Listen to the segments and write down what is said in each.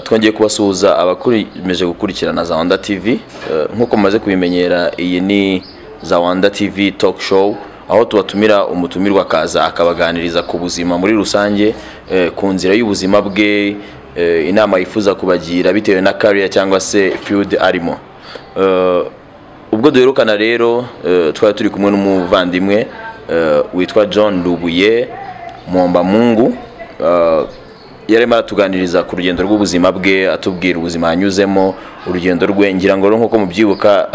twongeye kubasuhuza abakomeje gukurikirana za wanda tv nk'uko mumaze kubimenyera iyi ni za wanda tv talk show aho tubatumira umutumirwa akaza akabaganiriza ku buzima muri rusange ku nzira y'ubuzima bwe inama yifuza kubagira bitewe na kariya cyangwa se field arimo ubwo duherukana rero twari turi kumwe n'umuvandimwe witwa john rubuye mwombamungu yari arimo aratuganiriza ku rugendo rw'ubuzima bwe atubwira ubuzima yanyuzemo urugendo rwe ngira ngo nk'uko mubyibuka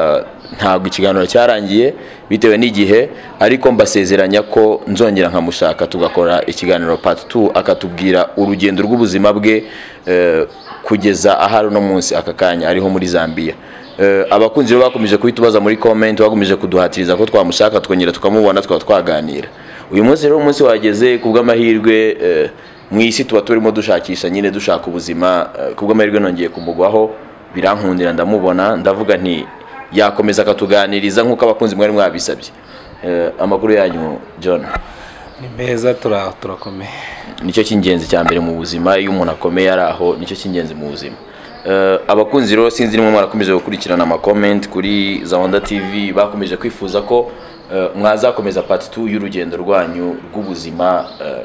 ntabwo ikiganiro cyarangiye bitewe n'igihe ariko mbasezeranya ko nzongera nkamushaka tugakora ikiganiro pati tu akatubwira urugendo rw'ubuzima bwe kugeza ahari uno munsi aka kanya ariho muri zambia abakunzi bakomeje kuhita muri komenti bakomeje kuduhatiriza ko twamushaka twongera tukamubona tukaba twaganira uyu munsi rero umunsi wageze ku bw'amahirwe mu isi tuba turimo dushakisha nyine dushaka ubuzima ku bw'amahirwe nongeye kumugwaho birankundira ndamubona ndavuga nti yakomeza akatuganiriza nk'uko abakunzi mwari mwabisabye amakuru yanyu john ni meza turakomeye nicyo cy'ingenzi cya mbere mu buzima iyo umuntu akomeye ari aho nicyo cy'ingenzi mu buzima abakunzi rero sinzi nimwe mwarakomeje gukurikirana amakomenti kuri za wanda tv bakomeje kwifuza ko mwazakomeza pati tu y'urugendo rwanyu rw'ubuzima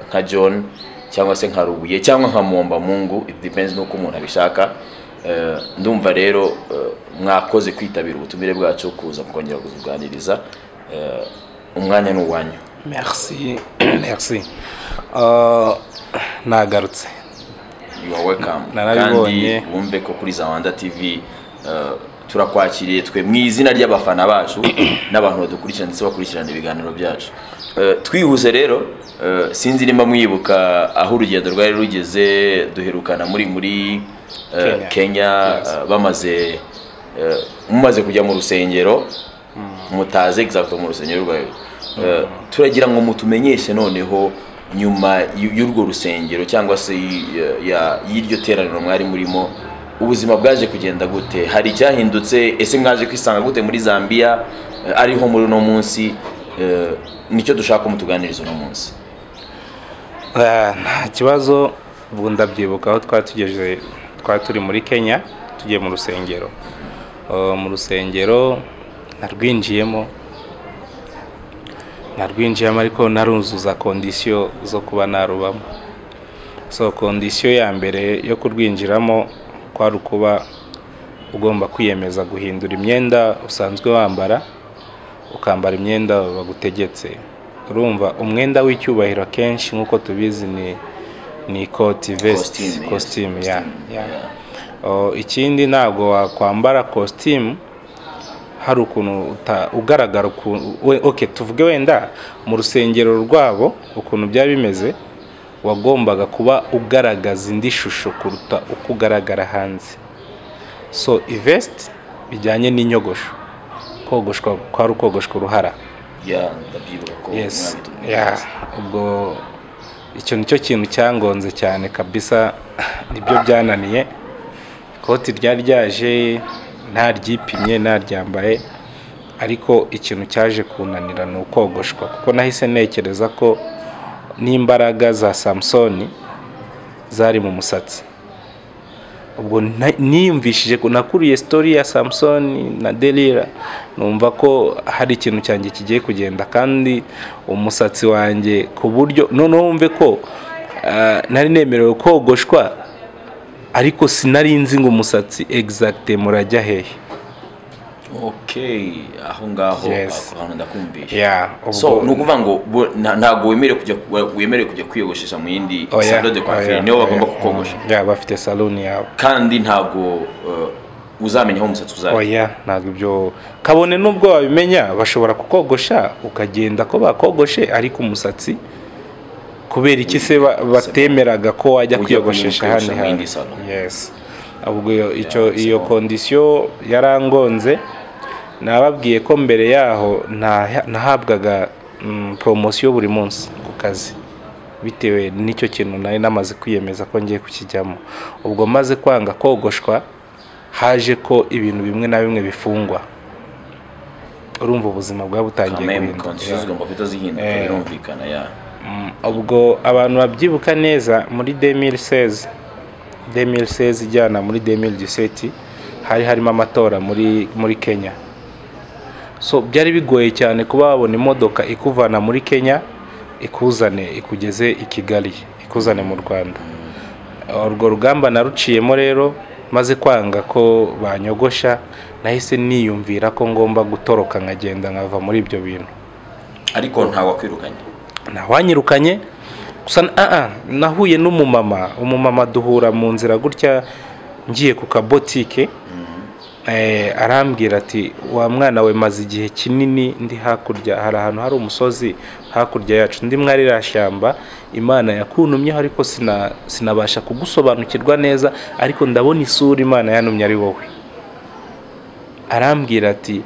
nka john cyangwa se nka rubuye cyangwa nka muwombamungu dipenzi n'uko umuntu abishaka ndumva rero mwakoze kwitabira ubutumire bwacu kuza mukongera kuzuganiriza umwanya ni uwanyu merci merci nagarutse yuwa wekamu Narabibonye. kandi wumve ko kuri za wanda tv eh, turakwakiriye twe mu izina ry'abafana bacu n'abantu badukurikirana ndetse bakurikirana ibiganiro byacu Eh, twihuse rero eh, sinzi nimba mwibuka aho urugendo rwari rugeze duherukana muri muri eh, Kenya. kenya Yes. eh, bamaze eh, mumaze kujya mu rusengero mutaze exact mu rusengero rwayo Eh, turagira ngo mutumenyeshe noneho nyuma y- y'urwo rusengero cyangwa se y- ya- y'iryo teraniro mwari murimo ubuzima bwaje kugenda gute hari icyahindutse ese mwaje kwisanga gute muri zambia Eh, ariho muri uno munsi eh, nicyo dushaka ko mutuganiriza uno munsi Eh, nta kibazo ubu ndabyibuka aho twari tugeze twari turi muri kenya tugiye mu rusengero Eh, mu rusengero narwinjiyemo narwinjiyemo ariko naruzuza kondisiyo zo kuba narubamo so kondisiyo ya mbere yo kurwinjiramo kwari ukuba ugomba kwiyemeza guhindura imyenda usanzwe wambara ukambara imyenda bagutegetse urumva umwenda w'icyubahiro akenshi nk'uko tubizi ni ni ikoti vesiti Costume, yes. kositimu ya Costume, ya yeah. Oh, ikindi ntabwo wakwambara kositimu hari ukuntu uta- ugaragara ukuntu we- ok tuvuge wenda mu rusengero rwabo ukuntu byari bimeze wagombaga kuba ugaragaza indi shusho kuruta uko ugaragara hanze so ivesiti bijyanye n'inyogosho kogoshwa kwari ukogoshwa uruhara ya ndabyibuka ko yes mwabitumye. yeah. ubwo icyo nicyo kintu cyangonze cyane kabisa nibyo byananiye ikoti ryari ryaje ntaryipimye ntaryambaye ariko ikintu cyaje kunanira ni ukogoshwa kuko nahise ntekereza ko n'imbaraga za samusoni zari mu musatsi ubwo na- niyumvishije ko nakuriye sitori ya samusoni na delira numva ko hari ikintu cyanjye kigiye kugenda kandi umusatsi wanjye ku buryo noneho wumve ko ah, nari nemerewe kogoshwa ariko sinari nzi ngo umusatsi egizagite murajya hehe okay aho ngaho Yes. aho ndakumvisha ya so ubwo ni ukuvuga ngo bo- nta- ntabwo wemerewe kujya ku- wemerewe kujya kwiyogoshesha mu yindi Oya, salo de coiffure oya, nibo bagomba oya, kukogosha mm, ya bafite saloni yabo kandi ntabwo eh, uzamenya aho umusatsi uzajya oya ntabwo ibyo kabone n'ubwo wabimenya bashobora kukogosha ukagenda ko bakogoshe ariko umusatsi kubera iki se ba- batemeraga ko wajya Ujya kwiyogoshesha hano kwiyogoshesha mu yindi salo. yes ubwo iyo- icyo Yeah, iyo so- kondisiyo yarangonze nababwiye ko mbere yaho ntaha- nahabwaga mm, poromosiyo buri munsi ku kazi bitewe n'icyo kintu nari namaze kwiyemeza ko ngiye kukijyamo ubwo maze kwanga kogoshwa haje ko ibintu bimwe na bimwe bifungwa urumva ubuzima bwawe butangiye kamemu guhinduka. konsisiyo zigomba guhita zihinduka Eh. birumvikana ya Mm, ubwo abantu babyibuka neza muri demiri sezi 2016 ijyana muri 2017 hari harimo amatora muri muri Kenya so byari bigoye cyane kuba wabona imodoka ikuvana muri Kenya ikuzane ikugeze i Kigali ikuzane mu Rwanda urwo rugamba naruciyemo rero maze kwanga ko banyogosha nahise niyumvira ko ngomba gutoroka nkagenda nkava muri ibyo bintu ariko ntawakwirukanye ntawanyirukanye gusa n- ah, ah, nahuye n'umumama umumama duhura mu nzira gutya ngiye ku kabotike eh, arambwira ati wa mwana we maze igihe kinini ndi hakurya hari ahantu hari umusozi hakurya yacu ndi mwarira shyamba imana yakuntumyeho ariko sina, sinabasha kugusobanukirwa neza ariko ndabona isura imana yantumye ari wowe arambwira ati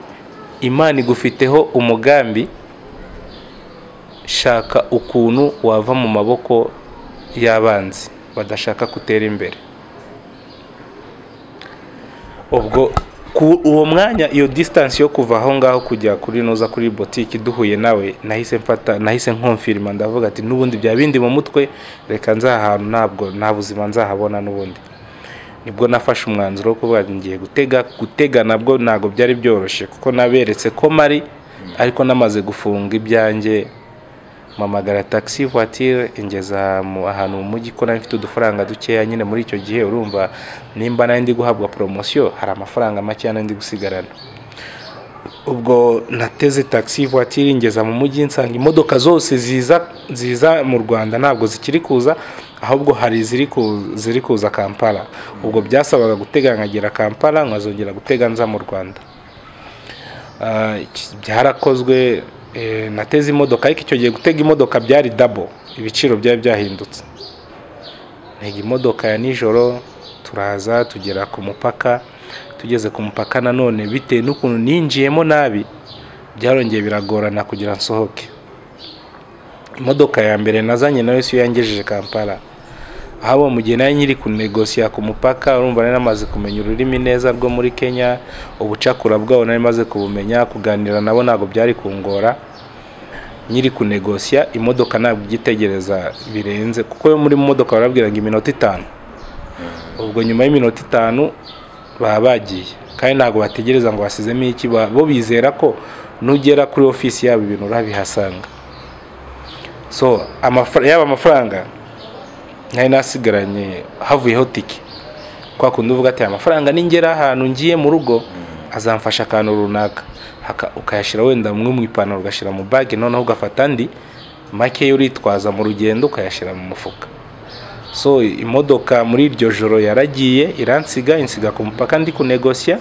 imana igufiteho umugambi shaka ukuntu wava mu maboko y'abanzi badashaka gutera imbere ubwo ku uwo mwanya iyo disitansi yo kuva aho ngaho kujya kuri noza kuri botike duhuye nawe nahise mfata nahise nkomfirima ndavuga ati n'ubundi bya bindi mu mutwe reka nzahantu ntabwo nta buzima nzahabona n'ubundi nibwo nafashe umwanzuro wo kuvuga ngo ngiye gutega gutega nabwo ntabwo byari byoroshye kuko naberetse ko mari ariko namaze gufunga ibyanjye mpamagara taxi voiture ingeza mu ahantu mu mujyi ko nari mfite udufaranga dukeya nyine muri icyo gihe urumva nimba nari ndi guhabwa poromosiyo hari amafaranga make nari ndi gusigarana ubwo nateze taxi voiture ingeza mu mujyi nsanga imodoka zose ziza ziza mu Rwanda ntabwo zikiri kuza ahubwo hari iziri ku- ziri kuza Kampala ubwo byasabaga gutega nkagera Kampala nkazongera gutega nza mu Rwanda Ah, iki- byarakozwe eh, nateze imodoka ariko icyo gihe gutega imodoka byari dabo ibiciro byari byahindutse ntega imodoka ya nijoro turaza tugera ku mupaka tugeze ku mupaka nanone bitewe n'ukuntu ninjiyemo nabi byarongeye biragorana kugira nsohoke imodoka ya mbere nazanye nayo si yo yangejeje kampala ahaba mu gihe nari nyiri kunegosiya ku mupaka urumva nari namaze kumenya ururimi neza rwo muri kenya ubucakura bwabo nari maze kubumenya kuganira nabo ntabwo byari kungora nyiri kunegosiya imodoka ntabwo igitegereza birenze kuko yo muri modoka barabwiraga iminota itanu ubwo nyuma y'iminota itanu baba bagiye kandi ntabwo bategereza ngo basizemo iki ba- bo bizera ko nugera kuri ofisi yabo ibintu urabihasanga so amafara- yaba amafaranga nari nasigaranye havuyeho tike kwa kundi uvuga ati amafaranga ningera ahantu ngiye mu rugo azamfasha akantu runaka Haka- ukayashyira wenda umwe mu ipantaro ugashyira mu bage noneho ugafata andi make yo uritwaza mu rugendo ukayashyira mu mufuka so imodoka muri iryo joro yaragiye iransiga insiga ku mupaka ndi kunegosiya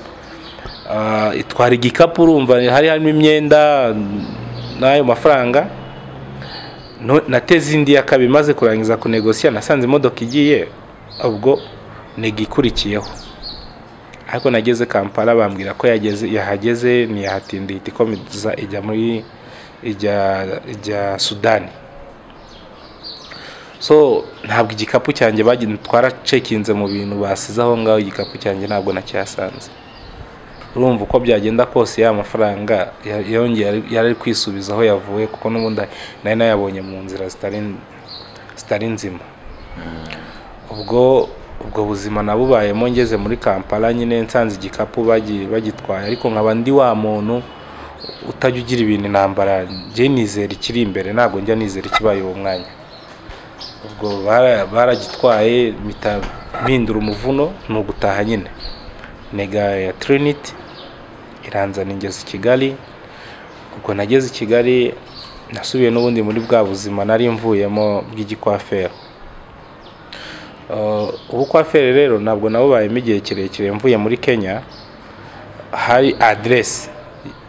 Ah, itwara igikapu urumva hari harimo imyenda mm, n'ayo mafaranga No- nateze indi ya kabiri maze kurangiza kunegosiya nasanze imodoka igiye ubwo nega ikurikiyeho ariko nageze kampala bambwira ko yageze yahageze ntiyahatinda ihita ikomeza ijya muri ijya ijya sudani so ntabwo igikapu cyanjye bagiye twaracekinze mu bintu basize aho ngaho igikapu cyanjye ntabwo nacyasanze urumva uko byagenda kose ya mafaranga ya- yongeye ari- yari ari kwisubiza aho yavuye kuko n'ubundi nari nayabonye mu nzira zitari zitari nzima ubwo ubwo buzima nabubayemo ngeze muri kampala nyine nsanze igikapu bagi- bagitwaye ariko nkaba ndi wa muntu utajya ugira ibintu intambara njye nizera ikiri imbere ntabwo njya nizera ikibaye uwo mwanya ubwo bara- baragitwaye mpita mpindura umuvuno ni ugutaha nyine nega ya Trinity iranzana ingeze i Kigali ubwo nageze i Kigali nasubiye n'ubundi muri bwa buzima nari mvuyemo bw'igikwaferi Uh, ubukwaferi rero ntabwo nabubayemo igihe kirekire mvuye muri Kenya hari aderesi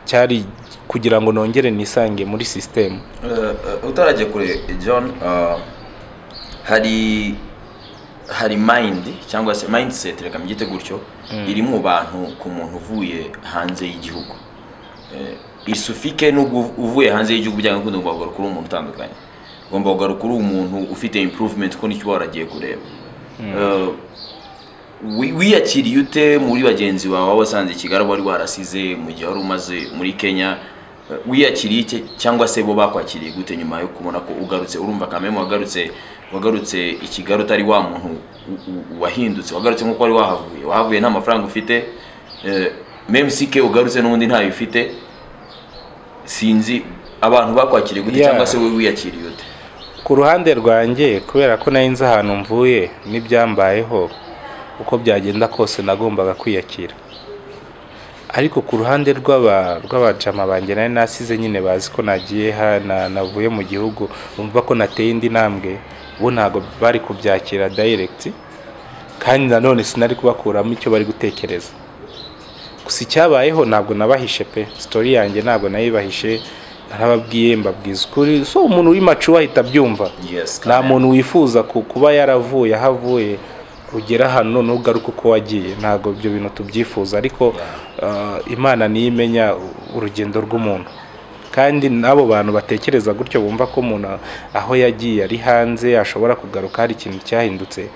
cyari kugira ngo nongere nisange muri sisitemu utarajya kure john eh, hari hari mind cyangwa se mindset reka mbyite gutyo iri mu bantu ku muntu uvuye hanze y'igihugu Eh, isufike nubwo uv- uvuye hanze y'igihugu byanga kundi ugomba kugaruka uri umuntu utandukanye ugomba kugaruka uri umuntu ufite improvement kuko nicyo uba waragiye kureba Eh, wi- wiyakiriye ute muri bagenzi bawe waba wasanze i kigali wari warasize mu gihe wari umaze muri kenya Eh, wiyakiriye iki cyangwa se bo bakwakiriye gute nyuma yo kubona ko ugarutse urumva kamemu wagarutse wagarutse i kigali utari wa muntu u- u- wahindutse wagarutse nk'uko wari wahavuye wahavuye nta mafaranga ufite eh, meme sike ugarutse n'ubundi ntayo ufite sinzi abantu bakwakiriye gute Yeah. cyangwa se wowe wiyakiriye ute ku ruhande rwanjye kubera ko nari nzi ahantu mvuye n'ibyambayeho uko byagenda kose nagombaga kwiyakira ariko ku ruhande rw'aba- rw'abajama banjye nari nasize nyine bazi ko nagiye hana navuye mu gihugu bumva ko nateye indi ntambwe bo ntabwo bari kubyakira dayiregiti kandi nanone sinari kubakuramo icyo bari gutekereza gusa icyabayeho ntabwo nabahishe pe sitori yanjye ntabwo nayibahishe narababwiye mbabwiza ukuri so umuntu w'imacu ahita abyumva yes nta muntu wifuza ku- kuba yaravuye aho avuye ugera hano noneho ugaruka uko wagiye ntabwo ibyo bintu tubyifuza ariko uh, imana niyo imenya u- urugendo rw'umuntu kandi n'abo bantu batekereza gutyo bumva ko umuntu aho yagiye ari hanze ashobora kugaruka hari ikintu cyahindutse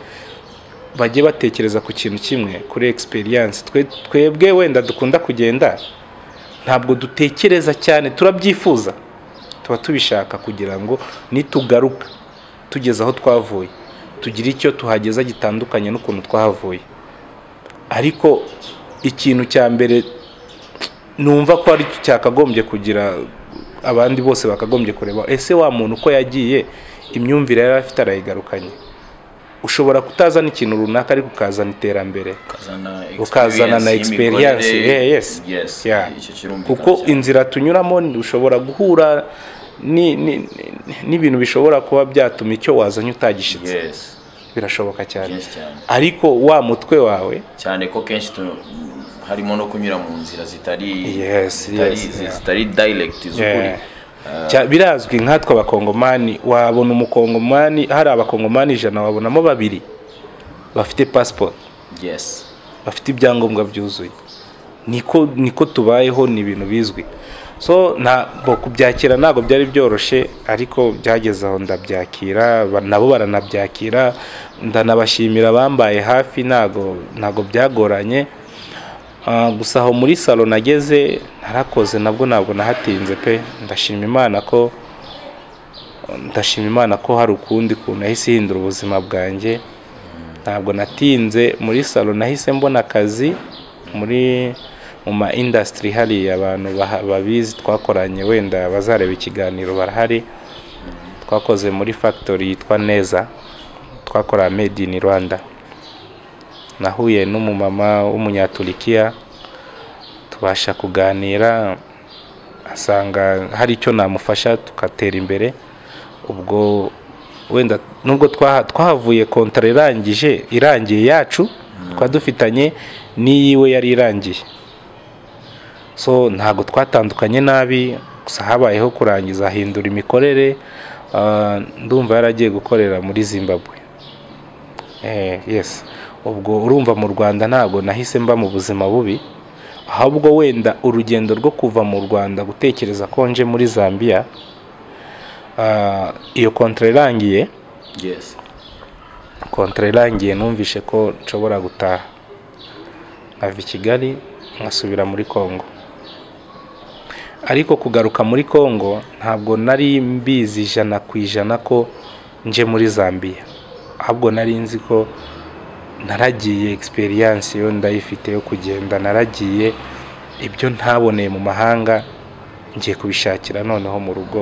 bajye batekereza ku kintu kimwe kuri egisperiyanse twebwe wenda dukunda kugenda ntabwo dutekereza cyane turabyifuza tuba tubishaka kugira ngo nitugaruka tugeze aho twavuye tugire icyo tuhageza gitandukanye n'ukuntu twahavuye ariko ikintu cya mbere numva ko ari cyo cyakagombye kugira abandi bose bakagombye kureba ese wa muntu uko yagiye imyumvire yari afite arayigarukanye ushobora kutazana ikintu runaka ariko ukazana iterambere ukazana na experience yeah, yes. Yeah. kuko inzira tunyuramo ushobora guhura ni- ni- ni- n'ibintu bishobora kuba byatuma icyo wazanye utagishyitse yes birashoboka cyane kenshi cyane ariko wa mutwe wawe cyane ko kenshi tu- harimo no kunyura mu nzira zitari Yes, zitari- yes, zi- yeah. zitari direct z'ukuri Yeah. Cya- birazwi nkatwe abakongomani wabona umukongomani hari abakongomani ijana wabonamo babiri bafite pasiporo yes bafite ibyangombwa byuzuye niko niko tubayeho ni ibintu bizwi so ntabwo kubyakira ntabwo byari byoroshye ariko byageze aho ndabyakira ba- nabo baranabyakira ndanabashimira abambaye hafi ntabwo ntabwo byagoranye Ah, gusa aho muri salo nageze narakoze nabwo ntabwo nahatinze pe ndashima imana ko ndashima imana ko hari ukundi kuntu yahise ihindura ubuzima bwanjye ntabwo natinze muri salo nahise mbona akazi muri mu ma indasitiri hariya abantu baha- babizi twakoranye wenda bazareba ikiganiro barahari twakoze muri fagitori yitwa neza twakora made in rwanda nahuye n'umumama w'umunyaturikiya tubasha kuganira asanga hari icyo namufasha tugatera imbere ubwo wenda nubwo twaha- twahavuye kontara irangije irangiye yacu twari dufitanye n'iyiwe yari irangiye so ntabwo twatandukanye nabi gusa habayeho kurangiza ahindura imikorere ah, ndumva yaragiye gukorera muri zimbabwe Eh, yes ubwo urumva mu rwanda ntabwo nahise mba mu buzima bubi ahubwo wenda urugendo rwo kuva mu rwanda gutekereza ko nje muri zambia ah, iyo kontara irangiye yes kontara irangiye numvishe ko nshobora gutaha nkava i kigali nkasubira muri congo ariko kugaruka muri congo ntabwo nari mbizi ijana ku ijana ko nje muri zambia ahubwo nari nzi ko naragiye egisperiyanse yo ndayifite yo kugenda naragiye ibyo ntaboneye mu mahanga ngiye kubishakira noneho mu rugo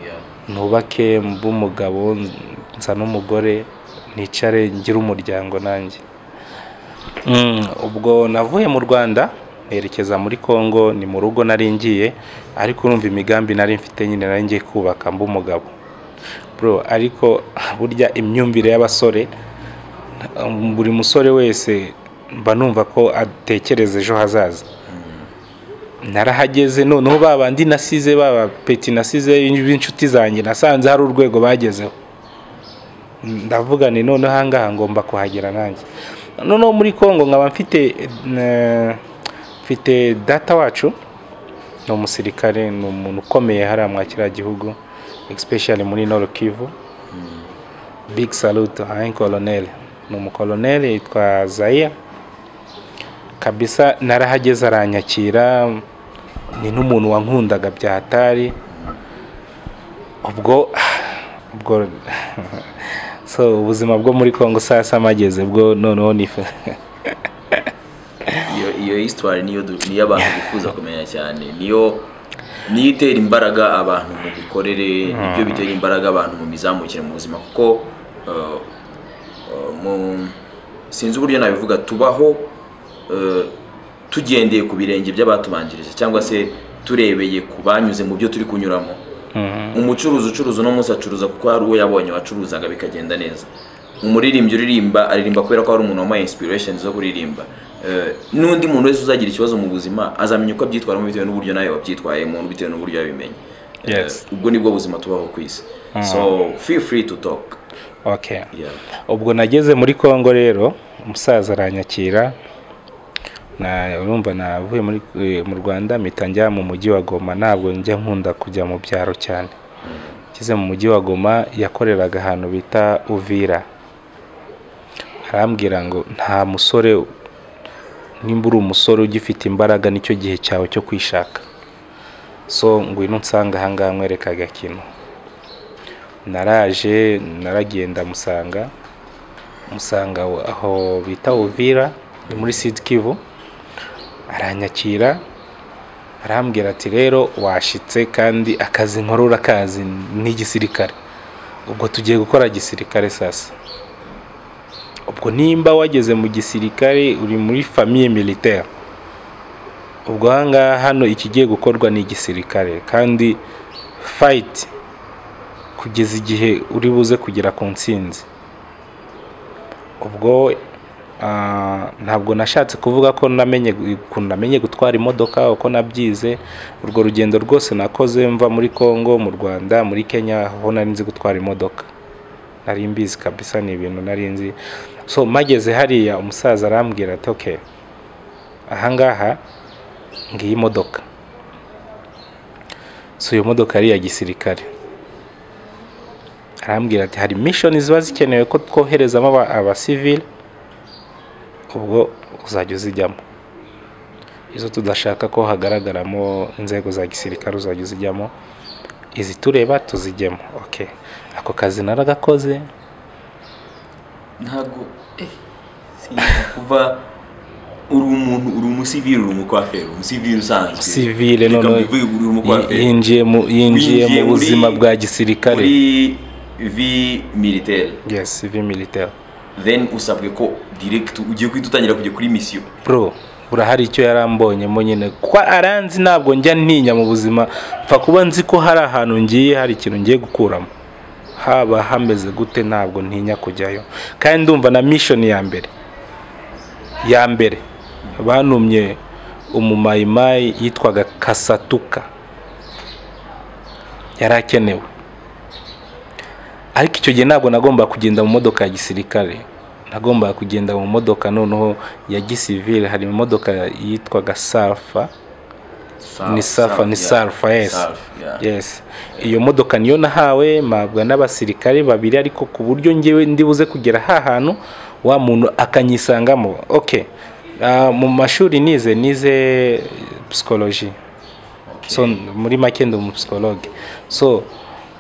yeah. nubake mbe umugabo nza n'umugore nicare ngire umuryango nanjye Mm, ubwo navuye mu rwanda nerekeza muri congo ni mu rugo nari ngiye ariko urumva imigambi nari mfite nyine nari ngiye kubaka mbe umugabo bro ariko burya imyumvire y'abasore um, buri musore wese mba numva ko atekereza ejo hazaza narahageze noneho ba bandi nasize baba peti nasize b'inshuti zanjye nasanze hari urwego bagezeho ndavuga ni noneho ahangaha ngomba kuhagera nanjye noneho muri congo nkaba mfite eh, mfite data wacu ni umusirikare ni umuntu ukomeye hariya mwa kiriya gihugu especially muri Nord Kivu big salute ayin koloneli ni umukoloneli yitwa zaya kabisa narahageze aranyakira ni n'umuntu wankundaga bya hatari ubwo ubwo so ubuzima bwo muri congo sasa mageze bwo noneho nife iyo iyo histoire niyo du- niyo abantu bifuza kumenya cyane niyo niyo itera imbaraga abantu mu mikorere nibyo bitera imbaraga abantu mu mizamukire mu buzima kuko eh, eh, mu- sinzi uburyo nabivuga tubaho eh, tugendeye ku birenge by'abatubanjirije cyangwa se turebeye ku banyuze mu byo turi kunyuramo umucuruzi ucuruza uno munsi acuruza kuko hari uwo yabonye wacuruzaga bikagenda neza umuririmbyi uririmba aririmba kubera ko hari umuntu wamuhaye inspiration zo kuririmba Eh, n'undi muntu wese uzagira ikibazo mu buzima azamenya uko abyitwaramo bitewe n'uburyo nawe wabyitwayemo bitewe n'uburyo yabimenye Eh, Yes. ubwo nibwo buzima tubaho ku isi so feel free to talk okay yeah. ubwo nageze muri congo rero umusaza aranyakira na urumva navuye muri eh, mu rwanda mpita njya mu mujyi wa goma ntabwo njya nkunda kujya mu byaro cyane ngeze mu mujyi wa goma yakoreraga ahantu bita uvira arambwira ngo nta musore nimba uri umusore ugifite imbaraga nicyo gihe cyawe cyo kwishaka so ngwino nsanga ahangaha nkwereka agakino naraje naragenda musanga musanga aho- aho bita uvira ni muri sidi kivu aranyakira arambwira ati rero washitse kandi akazi nkora urakazi ni igisirikare ubwo tugiye gukora gisirikare sasa ubwo nimba wageze mu gisirikare uri muri famiye militaire ubwo ahangaha hano ikigiye gukorwa ni igisirikare kandi fayiti kugeza igihe uri buze kugera ku nsinzi ubwo ah, ntabwo nashatse kuvuga ko namenye ukuntu namenye gutwara imodoka uko nabyize urwo rugendo rwose nakoze mva muri Congo mu Rwanda muri Kenya aho nari nzi gutwara imodoka nari mbizi kabisa ni ibintu nari nzi so mageze hariya umusaza arambwira ati okay ahangaha ngiyi modoka so iyo modoka yari iya gisirikare arambwira ati hari mishoni ziba zikenewe ko twoherezamo aba- abasivili ubwo uzajya uzijyamo izo tudashaka ko hagaragaramo inzego za gisirikare uzajya uzijyamo izi tureba tuzijyemo okay ako kazi naragakoze ntabwo eh, sinzi kuva uri umuntu uri umusivili uri umukwaferi umusivili usanzwe sivile Reka noneho mbivuge, uri umukwaferi yinjiye mu yinjiye mu Winjiye muri- buzima bwa gisirikare muri vi militaire yes civil militaire then usabwe ko direct ugiye guhita utangira kujya kuri misiyo bro urahari icyo yarambonyemo nyine kuko aranzi ntabwo njya ntinya mu buzima mfa kuba nzi ko hari ahantu ngiye hari ikintu ngiye gukuramo haba hameze gute ntabwo ntinya kujyayo kandi ndumva na mishoni ya mbere ya mbere bantumye umumayimayi yitwaga kasatuka yari akenewe ariko icyo gihe ntabwo nagombaga kugenda mu modoka ya gisirikare nagombaga kugenda mu modoka noneho ya gisivire hari imodoka yitwaga sarfa Ni Safa, ni Safa, yes. yes iyo modoka niyo nahawe mpabwa n'abasirikare babiri ariko ku buryo njyewe ndibuze kugera ha hantu wa muntu akanyisangamo okay Ah, mu mashuri nize nize psychology so muri make ndi umupsikologe so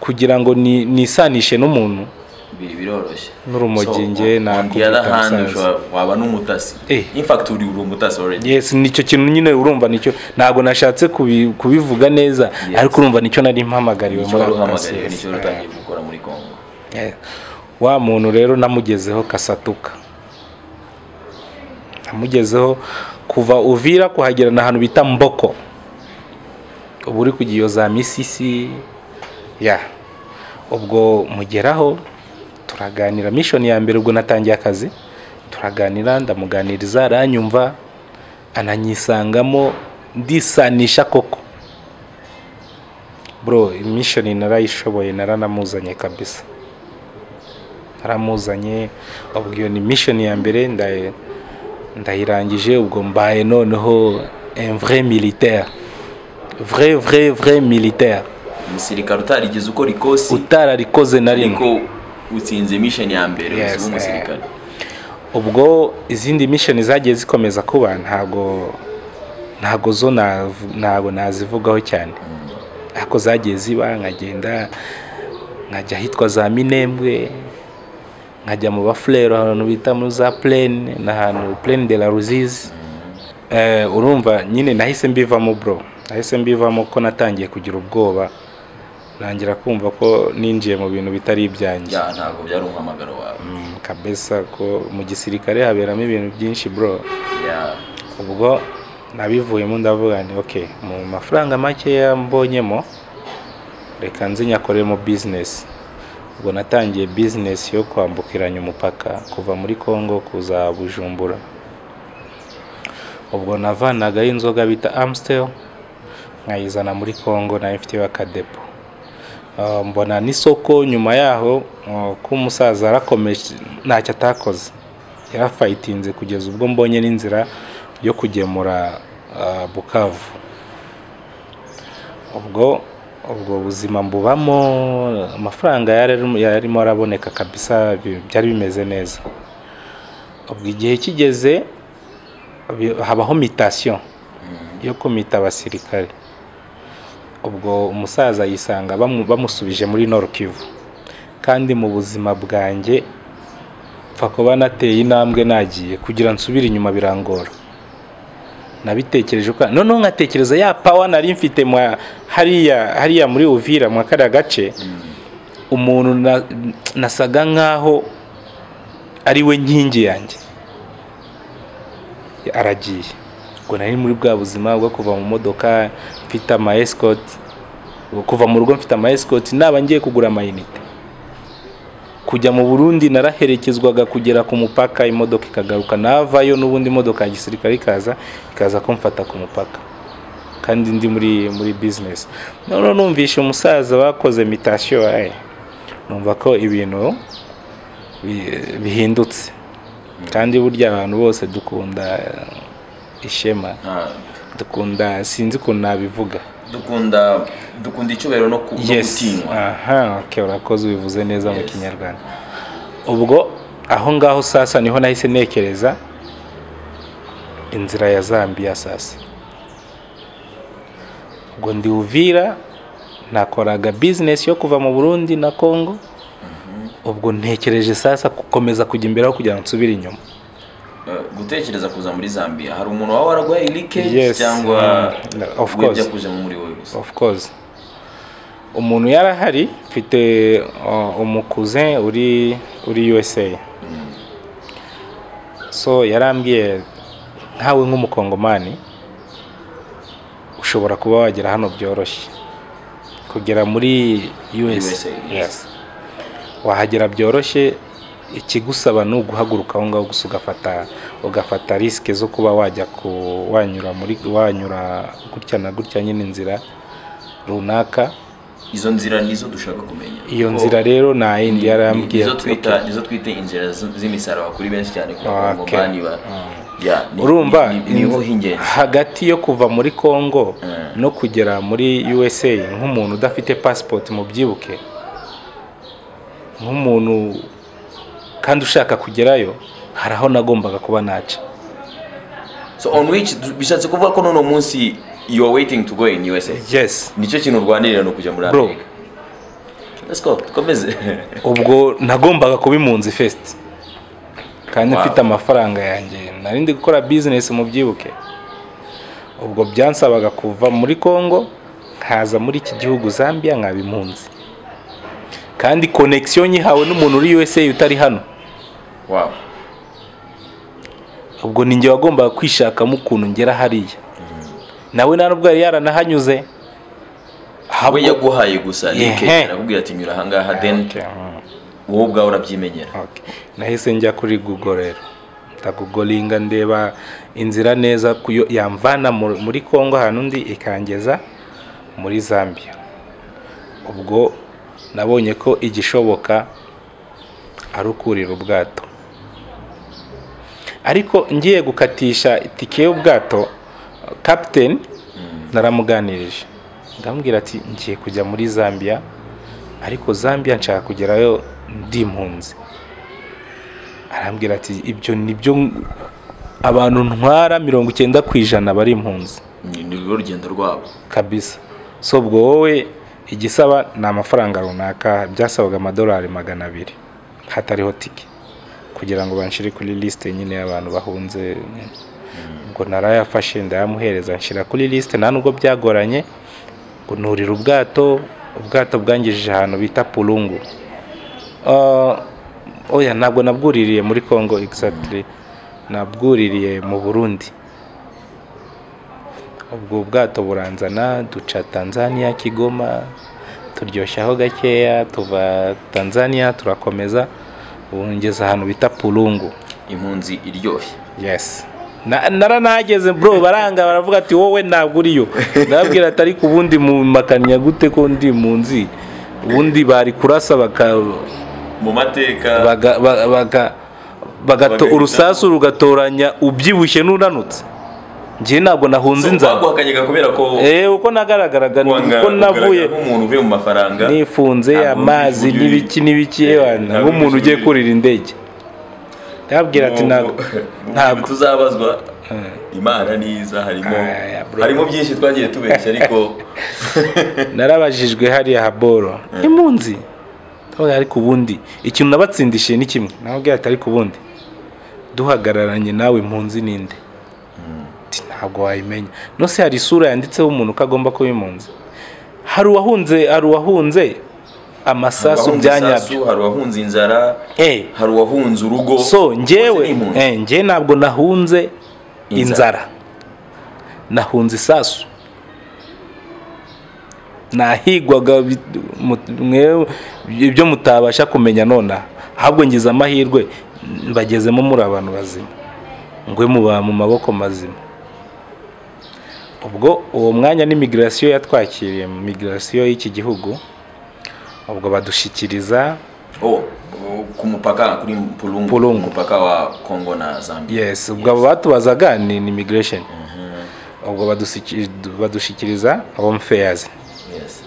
kugira ngo ni- nisanishe n'umuntu biri biroroshye N'urumogi So, on- njye on the nakubita other hand, umusaza. ushobora- waba n'umutasi Eh. in fact uri uri umutasi already yes nicyo kintu nyine urumva nicyo ntabwo nashatse kubi- kubivuga neza Yes. ariko urumva nicyo nari mpamagariwe nicyo wari ako kazi. uhamagariwe nicyo wari Ah. utangiye gukora muri congo Eh, wa muntu rero namugezeho kasatuka namugezeho kuva uvira kuhagera ni ahantu bita mboko ubu uri kujya iyo za misisi ya ubwo mugeraho turaganira mishoni ya mbere ubwo natangiye akazi turaganira ndamuganiriza aranyumva ananyisangamo ndisanisha koko bro mishoni narayishoboye naranamuzanye kabisa naramuzanye ubwo iyo ni mishoni ya mbere ndayi- ndayirangije ubwo mbaye noneho un vrai militaire vrai vrai vrai militaire umusirikare utarigeze ukora ikosi utararikoze na rimwe ariko utsinze mission ya mbere Yes, uzaba umusirikare ubwo izindi mishoni zagiye zikomeza kuba ntabwo ntabwo zo nav- ntabwo nazivugaho cyane ariko zagiye ziba nkagenda nkajya ahitwa za minembwe nkajya mu bafurero ahantu bita muri za purene n'ahantu purene de la ruzizi Eh, urumva nyine nahise mbivamo bro nahise mbivamo ko natangiye kugira ubwoba ntangira kumva ko ninjiye mu bintu bitari ibyanjye ya ntabwo byari umuhamagaro wawe Mm, kabesa ko mu gisirikare haberamo ibintu byinshi bro ya ubwo nabivuyemo ndavuga nti ok mu mafaranga makeya mbonyemo reka nzi nyakoremo bizinesi ubwo natangiye bizinesi yo kwambukiranya umupaka kuva muri congo kuza bujumbura ubwo navanagaho inzoga bita amstel nkayizana muri congo nayo ifiteho akadepo Ah, mbona n'isoko nyuma yaho ah, ko umusaza yarakomeje ntacyo atakoze yarafayitinze kugeza ubwo mbonye n'inzira yo kugemura ah, bukavu ubwo ubwo buzima mbubamo amafaranga yararimo- yararimo araboneka kabisa bi- byari bimeze neza ubwo igihe kigeze bi- habaho mitasiyo yo kumita abasirikare ubwo umusaza yisanga bamu- bamusubije muri Nord Kivu kandi mu buzima bwanjye pfa kuba nateye intambwe nagiye kugira nsubire inyuma birangora nabitekereje uko noneho nkatekereza ya pawa nari mfite mwa- hariya hariya muri Uvira mwa kariya gace umuntu na- nasaga nkaho ari we nkingi yanjye aragiye ubwo nari muri bwa buzima bwo kuva mu modoka mfite ama escort kuva mu rugo mfite ama escort naba ngiye kugura amayinite kujya mu Burundi naraherekezwaga kugera ku mupaka imodoka ikagaruka navayo n'ubundi imodoka ya gisirikare ikaza ikaza kumfata ku mupaka kandi ndi muri muri business noneho numvishe umusaza bakoze mitasiyo eh, numva ko ibintu bi- bihindutse kandi burya abantu bose dukunda eh, ishema nta- dukunda sinzi ukuntu nabivuga dukunda dukunda icyubahiro no ku- no gutinywa aha okay, urakoze ubivuze neza mu Yes. kinyarwanda ubwo aho ngaho sasa niho nahise ntekereza inzira ya zambiya sasa ubwo ndi uvira nakoraga bizinesi yo kuva mu burundi na congo ubwo ntekereje sasa gukomeza kujya imbere aho kugira ngo nsubire inyuma Eh, gutekereza kuza muri zambia hari umuntu waba waragwaye irike Yes, cyangwa mm, of wibya course. kujemo muri wowe gusa of course umuntu yarahari mfite uh, umukuze uri uri USA so yarambwiye nkawe nk'umukongomani ushobora kuba wagera hano byoroshye kugera muri USA, USA, yes. yes. wahagera byoroshye ikigusaba ni uguhaguruka aho ngaho gusa ugafata ugafata risike zo kuba wajya ku wanyura muri wanyura gutya na gutya nyine inzira runaka izo nzira nizo dushaka kumenya iyo Kuko nzira rero nta yindi ni- yarambwiye nizo ati, twita "Okay." nizo twita inzira z- z'imisaraba kuri benshi cyane ku Ah, bagomba okay. bani ba Ya, ni- urumva ni- ni imvugo y'ingenzi hagati yo kuva muri congo Mm. no kugera muri usa nk'umuntu udafite pasipoti mubyibuke nk'umuntu kandi ushaka kugerayo hari aho nagombaga kuba naca so on which bishatse kuvuga ko nono munsi you are waiting to go in USA yes nicyo kintu urwanirira ni ukujya muri Bro. Amerika let's go dukomeze ubwo nagombaga kuba impunzi fesiti kandi Wow. mfite amafaranga yanjye nari ndi gukora bizinesi mu byibuke ubwo byansabaga kuva muri congo nkaza muri iki gihugu zambia nkaba impunzi kandi konegisiyo nyihawe n'umuntu uri usa utari hano wow ubwo ni njye wagombaga kwishakamo ukuntu ngera hariya nawe nta n'ubwo yari yaranahanyuze we Ahubwo- yaguhaye gusa Rick Ehe. arakubwira ati nyura ahangaha then Okay, mm. wowe ubwawe urabyimenyera Okay. nahise njya kuri google rero ndagugolinga ndeba inzira neza kuyo yamvana mu- muri congo ahantu ndi ikangeza muri zambia ubwo nabonye ko igishoboka ari ukurira ubwato ariko ngiye gukatisha itike y'ubwato kapiteni naramuganirije ndamubwira ati ngiye kujya muri zambia ariko zambia nshaka kugerayo ndi impunzi arambwira ati ibyo nibyo abantu ntwara mirongo icyenda ku ijana bari impunzi Ni- ni rwo rugendo rwabo kabisa so ubwo wowe igisaba ni amafaranga runaka byasabaga amadolari magana abiri hatariho tike kugira ngo banshire kuri lisite nyine y'abantu bahunze ubwo narayafashe ndayamuhereza nshyira kuri lisite nta nubwo byagoranye ngo nurira ubwato ubwato bwangejeje ahantu bita purungu Ah, oya ntabwo nabwuririye muri congo exactly nabwuririye mu burundi ubwo bwato buranzana duca tanzania kigoma turyoshyaho gakeya tuva tanzania turakomeza bungeza ahantu bita purungu impunzi iryoshye yes Na- naranahageze bro baranga baravuga ati wowe ntabwo uriyo ndababwira ati ariko ubundi mumakanya gute ko ndi munzi ubundi bari kurasa baka mu mateka baga, ba- baga, bagato, Bagahitamo. urusasu rugatoranya ubyibushye n'unanutse njye ntabwo nahunze inzara baguhakanyaga kubera ko eh uko nagaragaraga ni wanga uko navuye kugaragara nk'umuntu uvuye mu mafaranga nifunze ntabwo amazi uri- n'ibiki n'ibiki Eh, ewana, ntabwo nk'umuntu uri- ugiye kurira indege ndababwira ati ntabwo ntabwo ntabwo tuzabazwa imana niza harimo Aya, bro. harimo byinshi twagiye tubeshya ariko narabajijwe hariya haboro impunzi ndabona ariko ubundi ikintu nabatsindishiye ni kimwe nababwira ati ariko ubundi duhagararanye nawe impunzi ninde Ati, ntabwo wayimenya nose hari isura yanditseho umuntu ko agomba kuba impunzi hari uwahunze hari uwahunze amasasu Abahunze bya isasu, nyabyo hari uwahunze inzara Eh. hari uwahunze urugo so Bose ni njyewe impunzi. eh, njyewe ntabwo nahunze Inzara. inzara nahunze isasu nahigwaga bi- mu- mwe- ibyo mutabasha kumenya nonaha ahubwo ngize amahirwe mbagezemo muri abantu bazima ngwe muba mu maboko mazima ubwo uwo mwanya ni migirasiyo yatwakiriye mu migirasiyo y'iki gihugu ubwo badushyikiriza Oh, ku mupaka kuri Pulungu, Pulungu. mupaka wa Kongo na Zambia yes ubwo abo batubazaga ni ni immigration ubwo badusiki- badushyikiriza home fairs yes.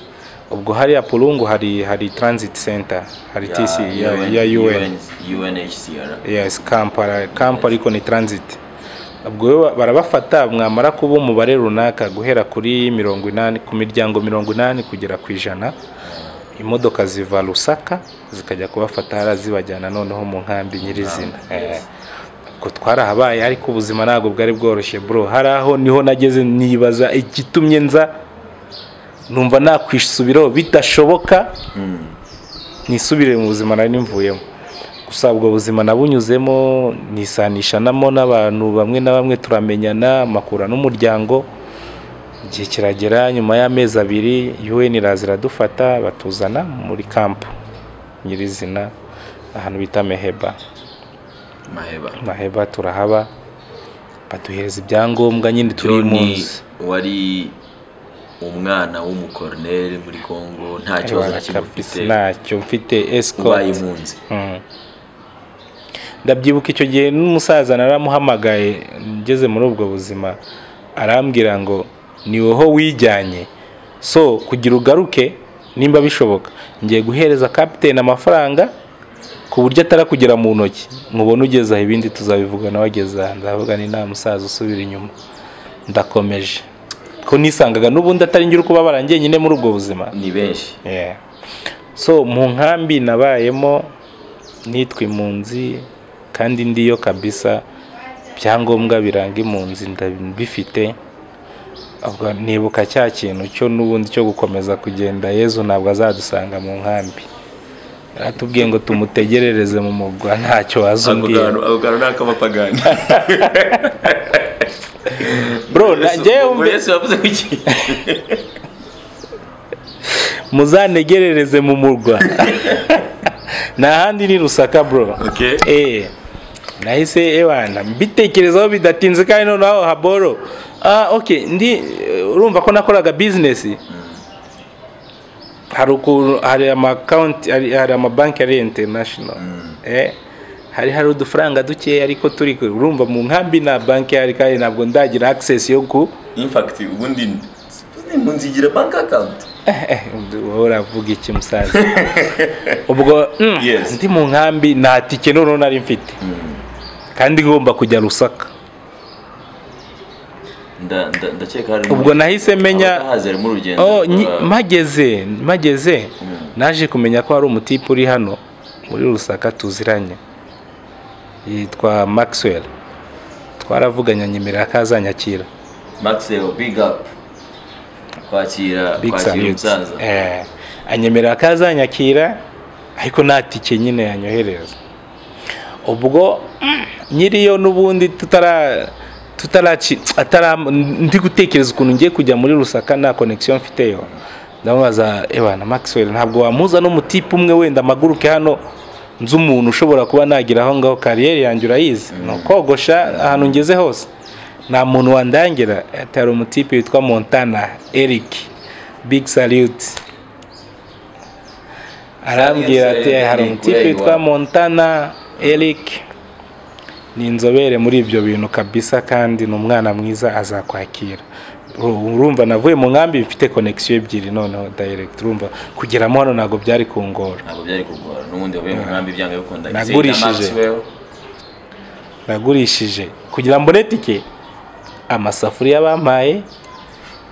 ubwo hariya pulungu hari hari transit center hari tc ya, ya, un UNHCR yes kampala kampa ariko ni transit ubwo rero barabafata mwamara kuba umubare runaka guhera kuri mirongo inani ku miryango mirongo inani kugera ku ijana imodoka ziva rusaka zikajya kubafata hariya zibajyana noneho mu nkambi nyirizina Eh, ubwo twarahabaye ariko ubuzima ntabwo bwari bworoshye bro hari aho niho nageze nibaza igitumye nza numva nakwisubiraho bidashoboka nisubire mu buzima nari mvuyemo gusa ubwo buzima nabunyuzemo nisanishanamo n'abantu bamwe na bamwe turamenyana amakura n'umuryango igihe kiragera nyuma y'amezi abiri UN iraza iradufata batuzana muri kampu nyirizina ahantu bita meheba Maheba maheba turahaba baduhereza ibyangombwa nyine turi Johnny impunzi wari umwana w'umukoroneri muri Kongo nta kibazo na Ewana, kimwe kabisa, ufite ntacyo mfite ubaye escort impunzi Mm. ndabyibuka icyo gihe n'umusaza naramuhamagaye ngeze muri ubwo buzima arambwira ngo ni woho wijyanye so kugira ugaruke nimba bishoboka ngiye guhereza kapitene amafaranga ku buryo atarakugera mu ntoki mubone ugeze aho ibindi tuzabivugana wageze aha ndavuga ni nta musaza usubira inyuma ndakomeje ko nisangaga n'ubundi atari ngira ukubabara njyenyine muri ubwo buzima ni benshi Yeah. so mu nkambi nabayemo nitwa impunzi kandi ndiyo kabisa ibyangombwa biranga impunzi ndabifite ubwo nibuka cya kintu cyo n'ubundi cyo gukomeza kugenda yezu ntabwo azadusanga mu nkambi aratubwiye ngo tumutegerereze mu mugwa ntacyo ako wazumbwira kantu ako kantu ni ak'abapagani bro na- njyewe ubwo mbe- yesu yavuze ko iki muzanegerereze mu murwa nta handi ni rusaka bro Okay. eh nahise ebana mbitekerezaho bidatinze kandi noneho haboro ah okay ndi eh, urumva ko nakoraga business hari ukuntu hari amakonti hari hari amabanki ari international eh hari hari udufaranga dukeya ariko turi ku- urumva mu nkambi na banki hari kandi ntabwo ndagira access yo ku in fact ubundi ubundi impunzi igira bank account wowe uravuga iki musaza ubwo mm, Yes. ndi mu nkambi nta tike noneho nari mfite kandi ngomba kujya rusaka Nda- nda- ndakeka hari ubwo nahise menya abatahazi harimo urugendo oh, nyi- rwa- mageze mageze naje kumenya ko hari umutipe uri hano muri rusaka tuziranye yitwa Maxwell twaravuganye nyemerera ko azanyakira Maxwell big up kwakira big kwakira salute umusaza Eh, anyemerera ko azanyakira ariko nta tike nyine yanyohereza ubwo mm, nyiriyo n'ubundi tutara tutaraci atara ndi gutekereza ukuntu ngiye kujya muri rusaka nta connection mfiteyo ndamubaza ebana maxwell ntabwo wamuza n'umutipe umwe wenda amaguruke hano nzi umuntu ushobora kuba nagira aho ngaho kariyeri yanjye urayizi ni ukogosha ahantu ngeze hose nta muntu wandangira ati hari umutipe witwa montana eric big salute arambwira ati Salute, hari ni umutipe kweli witwa wa." montana eric ni inzobere muri ibyo bintu kabisa kandi ni umwana mwiza azakwakira Uru- urumva navuye mu nkambi mfite connection ebyiri noneho direct urumva kugeramo hano ntabwo byari kungora ntabwo byari kugora n'ubundi wavuye mu nkambi byanga bikunda Nagurishije. nagurishije kugira mbone tike amasafuriya bampaye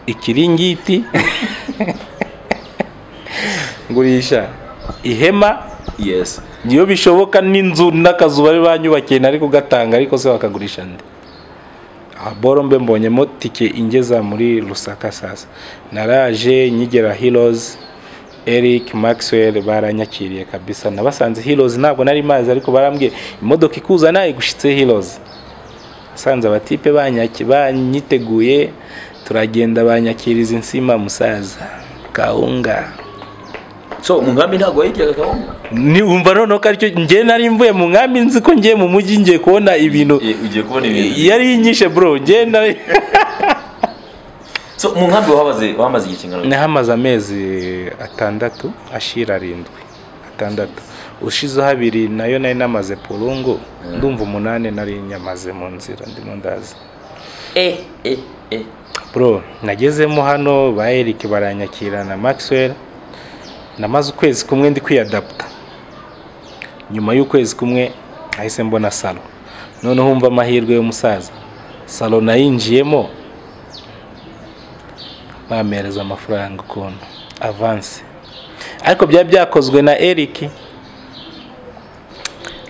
ikiringiti ngurisha ihema yes iyo bishoboka n'inzu n'akazu bari banyubakiye nari kugatanga ariko se wakagurisha nde aha boro mbe mbonyemo tike ingeza muri rusaka sasa naraje nyigera heroes eric maxwell baranyakiriye kabisa nabasanze heroes ntabwo nari mazi ariko barambwiye imodoka ikuzana igushitse heroes sanze abatipe banyaki banyiteguye turagenda banyakiriza insima musaza kawunga so mu nkambi ntabwo wayiryaga kawunga ni wumva noneho ko aricyo njye nari mvuye mu nkambi nzi ko ngiye mu mujyi ngiye kubona ibintu Eh, ugiye kubona ibintu yari yinyishe bro njye nari so mu nkambi wahamaze wahamaze igihe kingana gute? nahamaze amezi atandatu ashira arindwi atandatu ushizeho abiri nayo nari namaze purungu ndumva umunani nari nyamaze mu nzira ndimo ndaza eh eh eh bro nagezemo hano ba eric baranyakira na maxwell namaze ukwezi kumwe ndi kwiyadaputa nyuma y'ukwezi kumwe nahise mbona salo noneho umva amahirwe y'umusaza salo nayinjiyemo bampereza amafaranga ukuntu avanse ariko byari byakozwe na eric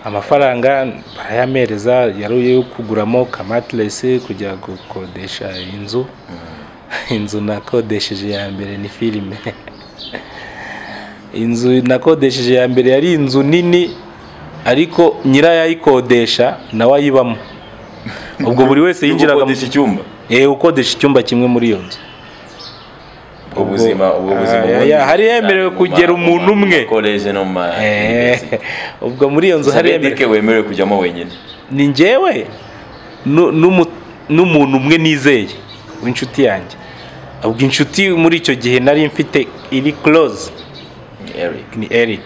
amafaranga barayamereza yari yo kuguramo kamatiresi kujya gukodesha inzu inzu nakodesheje ya mbere ni filime inzu nakodesheje ya mbere yari inzu nini ariko nyirayo ayikodesha nawe ayibamo ubwo buri wese yinjiraga mu ukodesha icyumba Eh, ukodesha icyumba kimwe muri iyo nzu ubuzima ubwo buzima Ah, ubundi- ya- hari yemerewe kugera umuntu umwe. koleje no mu ma Eh, ubwo muri iyo nzu gusa hari bedike wemerewe kujyamo wenyine ni njyewe nu- n'umu- n'umuntu umwe nizeye w'inshuti yanjye ubwo inshuti muri icyo gihe nari mfite iri close Ni eric ni eric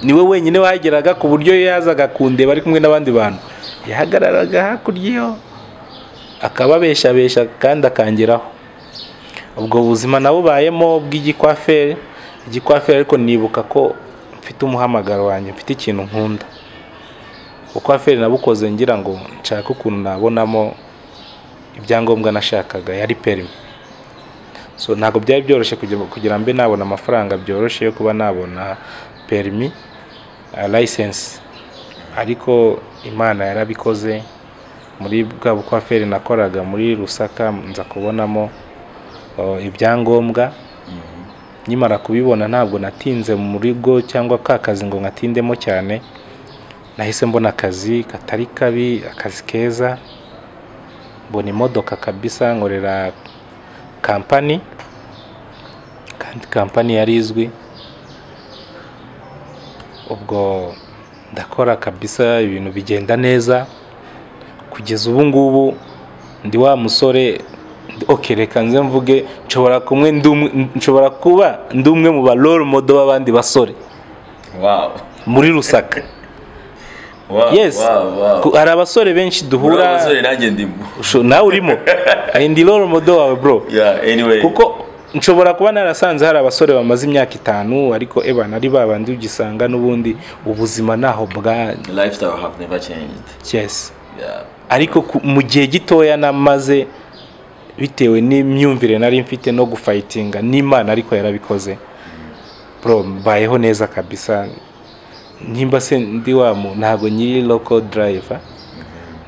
niwe wenyine wageraga ku buryo iyo yazaga kundeba ari kumwe n'abandi bantu yahagararaga hakurya iyo akababeshabesha kandi akangeraho ubwo buzima nabubayemo bw'igikwaferi igikwaferi ariko nibuka ko mfite umuhamagaro wanjye mfite ikintu nkunda ukwaferi nabukoze ngira ngo nshake ukuntu nabonamo ibyangombwa nashakaga yari perimi so ntabwo byari byoroshye kugira- kugira mbe nabona amafaranga byoroshye yo kuba nabona perimi layisensi ariko imana yarabikoze muri bwa bukwaferi nakoraga muri rusaka nza kubonamo uh, ibyangombwa nkimara kubibona ntabwo natinze mu rugo cyangwa ka kazi ngo ngatindemo cyane nahise mbona akazi katari kabi akazi keza mbona imodoka kabisa nkorera kampani kandi kampani yari izwi ubwo ndakora kabisa ibintu bigenda neza kugeza ubu ngubu ndi wa musore ok reka nze mvuge nshobora kumwe ndi umwe- nshobora kuba ndi umwe mu ba role model b'abandi basore wow muri rusaka wow yes wow wow ku- hari abasore benshi Uri duhura abasore nanjye ndimo usho- nawe urimo ndi role model wawe bro yeah anyway kuko nshobora kuba narasanze hari abasore bamaze imyaka itanu ariko eba nari babandi ugisanga n'ubundi ubuzima ntaho bwa The lifestyle have never changed cyesi yeah ariko ku- mu gihe gitoya namaze bitewe n'imyumvire nari mfite no gufayitinga n'imana ariko yarabikoze bro mbayeho neza kabisa nimba se ndi wa mu ntabwo nyiri loko darayiva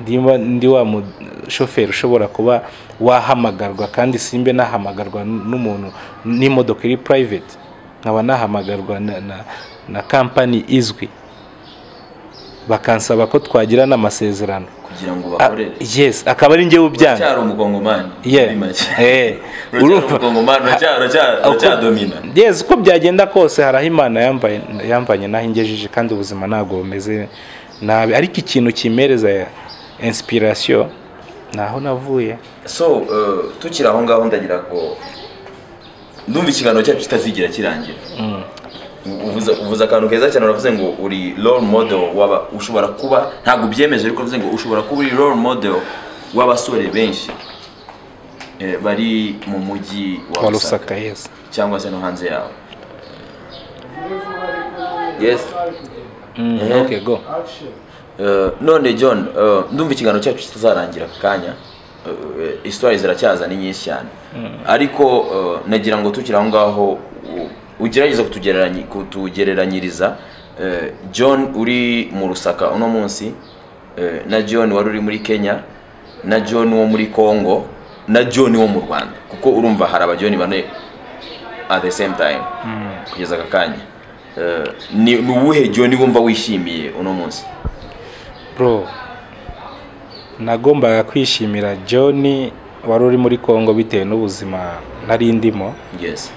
nimba ndi wa mu shoferi ushobora kuba wahamagarwa kandi simbe nahamagarwa n'umuntu n'imodoka iri purayiveti nkaba nahamagarwa na- na- na kampani izwi bakansaba ko twagira n'amasezerano kugira ngo Ah, bakorere yes akaba ari njyewe ubyanga uracyari umukongomani Yeah. muri make Eh, uracyari urumva. umukongomani uracyari- uracyari- Uko- uracyadomina yes uko byagenda kose hari aho imana yambaye yambanye n'aho ingejeje kandi ubuzima ntabwo bumeze nabi ariko ikintu kimereza ya inspiration ni aho navuye so eh, tukiri aho ngaho ndagira ngo ndumva ikiganiro cyacu kitazigera kirangira U- uvuze uvuze akantu keza cyane uravuze ngo uri role model waba ushobora kuba ntabwo ubyemeje ariko uvuze ngo ushobora kuba uri role model w'abasore benshi eh, bari mu mujyi wa wa Lusaka rusaka yes cyangwa se no hanze yawo yes Mm, Eh. okay go Eh, none john eh, ndumva ikiganiro cyacu kitazarangira ako kanya isitwari ziracyaza ni nyinshi cyane ariko eh, nagira ngo tukiri aho ngaho u- ugerageze kutugereranyi- kutugereranyiriza eh, john uri mu rusaka uno munsi eh, na john wari uri muri kenya na john wo muri congo na john wo mu rwanda kuko urumva hari abajoni bane at the same time kugeza aka kanya Eh, ni ni uwuhe john wumva wishimiye uno munsi bro nagombaga kwishimira john wari uri muri congo bitewe n'ubuzima nari ndimo yes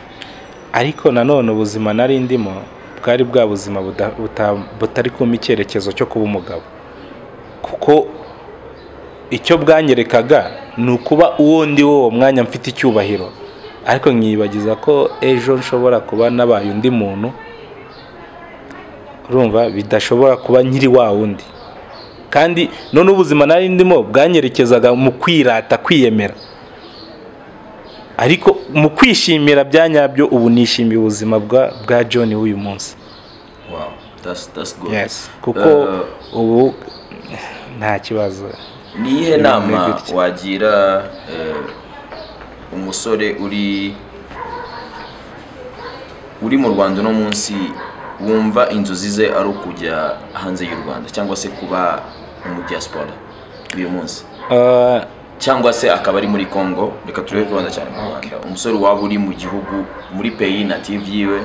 ariko nanone ubuzima nari ndimo bwari bwa buzima buda- buta- butari kumpa icyerekezo cyo kuba umugabo kuko icyo bwanyerekaga ni ukuba uwo ndi wo uwo mwanya mfite icyubahiro ariko nkibagiza ko ejo nshobora kuba nabaye undi muntu urumva bidashobora kuba nyiri wa wundi kandi none ubuzima nari ndimo bwanyerekezaga mu kwirata kwiyemera ariko mu kwishimira bya nyabyo ubu nishimiye ubuzima bwa bwa john w'uyu munsi Wow, that's that's good. kuko Eh, ubu nta kibazo ni iyihe ni nama gutya. wagira eh, umusore uri uri mu Rwanda uno munsi wumva inzozi ze ari ukujya hanze y'u Rwanda cyangwa se kuba mu diaspora uyu munsi Eh, cyangwa se akaba ari muri Congo reka turebe ku Rwanda cyane mu Rwanda umusore waba uri mu gihugu muri peyi native yiwe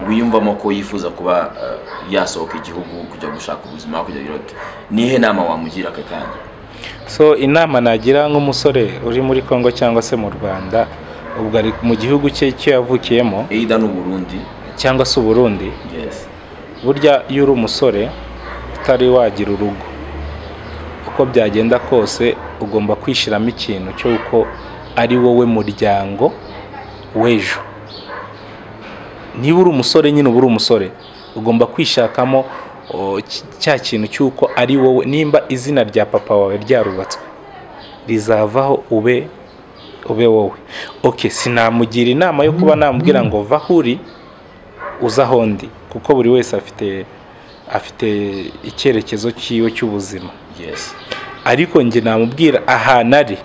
wiyumvamo ko yifuza kuba eh, yasohoka igihugu kujya gushaka ubuzima kujya irote nihe nama wamugira aka kanya so inama nagira nk'umusore uri muri congo cyangwa se mu rwanda ubwo ari mu gihugu cye cyo yavukiyemo eida n'u Burundi cyangwa se uburundi yes burya iyo uri umusore utari wagira urugo uko byagenda kose ugomba kwishyiramo ikintu cy'uko ari wowe muryango w'ejo niba uri umusore nyine uba uri umusore ugomba kwishakamo o, cy- cya kintu cy'uko ari wowe nimba izina rya papa wawe ryarubatswe rizavaho ube ube wowe oke sinamugira inama yo kuba namubwira ngo va aho uri uza aho ndi kuko buri wese afite afite icyerekezo cyiwe cy'ubuzima yes ariko njye namubwira ahantu ari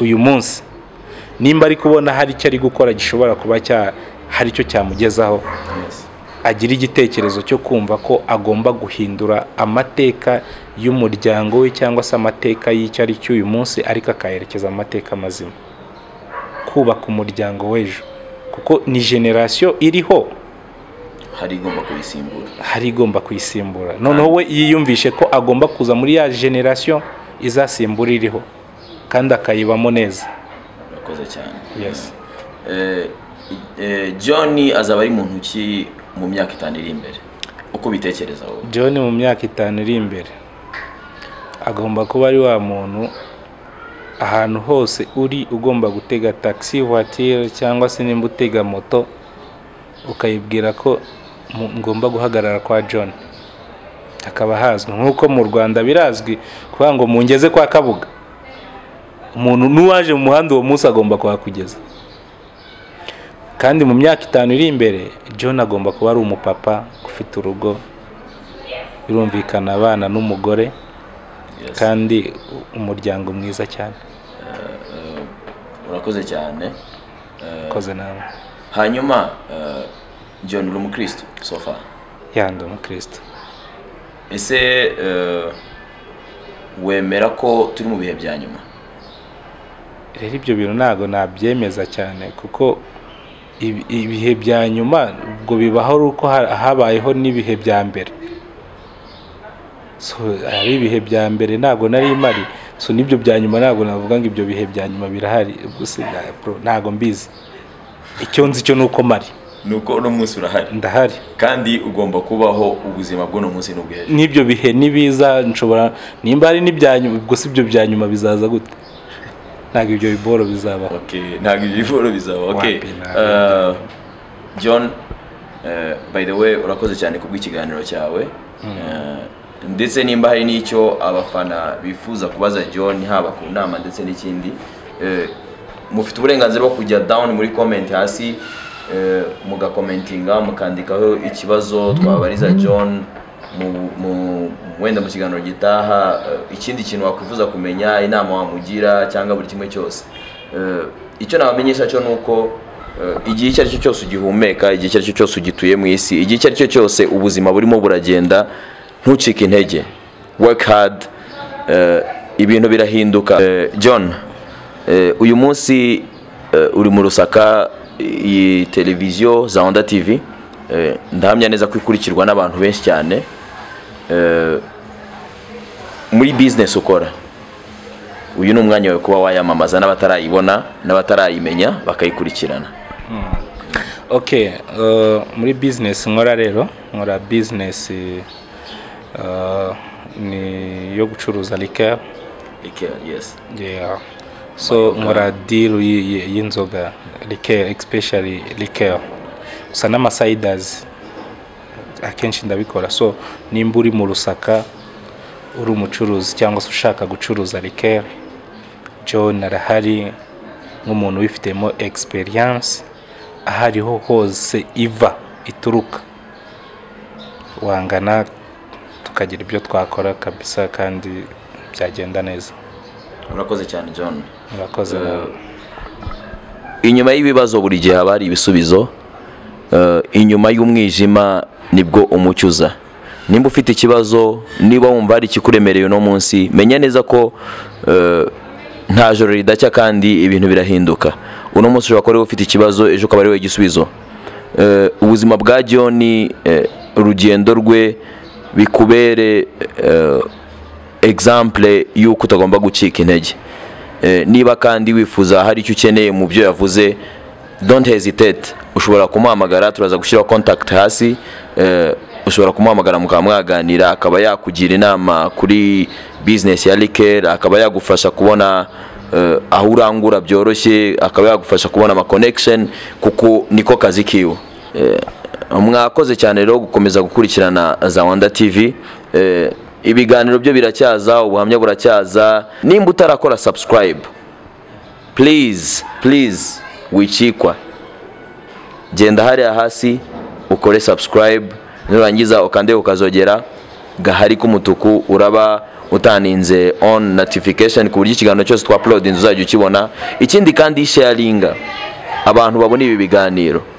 uyu munsi nimba ari kubona hari icyo ari gukora gishobora kuba cya hari icyo cyamugezaho yes agira igitekerezo cyo kumva ko agomba guhindura amateka y'umuryango we cyangwa se amateka y'icyo ari cyo uyu munsi ariko akayerekeza mu mateka mazima kubaka umuryango w'ejo kuko ni generasiyo iriho hari igomba kubisimbura hari igomba kuyisimbura noneho we yiyumvishe ko agomba kuza muri ya generasiyo izasimbura iriho kandi akayibamo neza urakoze cyane Yes. Eh, eh, John azaba ari mu ntoki mu myaka itanu iri imbere uko bitekereza wowe john mu myaka itanu iri imbere agomba kuba ari wa muntu ahantu hose uri ugomba gutega taxi voiture cyangwa se nimba utega moto ukayibwira ko mu- ngomba guhagarara kwa john hakaba hazwi nk'uko mu rwanda birazwi kuvuga ngo mungeze kwa kabuga umuntu n'uwaje mu muhanda uwo munsi agomba kuhakugeza kandi mu myaka itanu iri imbere john agomba kuba ari umupapa ufite urugo birumvikana abana n'umugore Yes. kandi u- umuryango mwiza cyane urakoze cyane ukoze nawe hanyuma eh, John uri umukristo so far yandi umukristo ese eh, wemera ko turi mu bihe bya nyuma rero ibyo bintu ntabwo nabyemeza cyane kuko ibi- ibihe bya nyuma ubwo bibaho ari uko ha- habayeho n'ibihe bya mbere So, ari ibihe bya mbere ntabwo nari mpari so n'ibyo bya nyuma ntabwo navuga ngo ibyo bihe bya nyuma birahari gusa na- bro, ntabwo mbizi icyo nzi cyo ni uko mari nuko uno munsi urahari ndahari kandi ugomba kubaho ubuzima bw'uno munsi n'ubw'ejo n'ibyo bihe nibiza nshobora nimba hari n'ibya nyuma ubwo si ibyo bya nyuma bizaza gute ntabwo ibyo biboro bizabaho Okay, ntabwo ibyo bihoro bizaba okay. Wapi, ntabwo Eh, john eh, by the way urakoze cyane kubw'ikiganiro cyawe Eh, ndetse nimba hari n'icyo abafana bifuza kubaza john haba ku nama ndetse n'ikindi eh, mufite uburenganzira bwo kujya down muri comment hasi eh, mugakomentinga mukandikaho ikibazo twabariza john mu- mu- wenda mu kiganiro gitaha eh, ikindi kintu wakwifuza kumenya inama wamugira cyangwa buri kimwe cyose Eh, icyo nabamenyesha cyo ni uko eh, igihe icyo ari cyo cyose ugihumeka igihe icyo ari cyo cyose ugituye mu isi igihe icyo ari cyo cyose ubuzima burimo buragenda ntucike intege work hard eh, ibintu birahinduka Eh, john eh, uyu munsi eh, uri mu rusaka iyi televiziyo za onda tv eh, ndahamya neza ko ikurikirwa n'abantu benshi cyane Eh, muri business ukora uyu ni umwanya wawe kuba wayamamaza n'abatarayibona n'abatarayimenya bakayikurikirana ok eh, muri bizinesi nkora rero nkora bizinesi eh, ni yo gucuruza rikeya Yeah. so nkora diru y- y- y'inzoga rikeya especially rikeya gusa n'amasayidazi akenshi ndabikora so nimba uri mu rusaka uri umucuruzi cyangwa se ushaka gucuruza rikeya john arahari nk'umuntu ubifitemo experience ahariho hose iva ituruka wangana tukagira ibyo twakora kabisa kandi byagenda neza urakoze cyane john murakoze inyuma y'ibibazo buri gihe haba hari ibisubizo Eh, inyuma y'umwijima nibwo umucyo uza nimba ufite ikibazo niba wumva hari ikikuremereye uno munsi menya neza ko eh, nta joro ridacya kandi ibintu birahinduka uno munsi ushobora kuba ariwe ufite ikibazo ejo ukaba ari wowe igisubizo Eh, ubuzima bwa john eh, urugendo rwe bikubere eh, example y'uko utagomba gucika intege Eh, niba kandi wifuza hari icyo ukeneye mu byo yavuze don't hesitate ushobora kumuhamagara turaza gushyiraho contact hasi Eh, ushobora kumuhamagara mukaba mwaganira akaba yakugira inama kuri business ya Liker akaba yagufasha kubona eh, aho urangura byoroshye akaba yagufasha kubona ama connection kuko niko kazi kiwe Eh, mwakoze cyane rero gukomeza gukurikirana za Wanda TV Eh, ibiganiro byo biracyaza ubuhamya buracyaza nimba utarakora subscribe please please wicikwa genda hariya hasi ukore subscribe nurangiza ukande ukazogera gahari k'umutuku uraba utaninze on notification ku buryo ikiganiro cyose twa upload uzajya ukibona ikindi kandi sharinga abantu babona ibi biganiro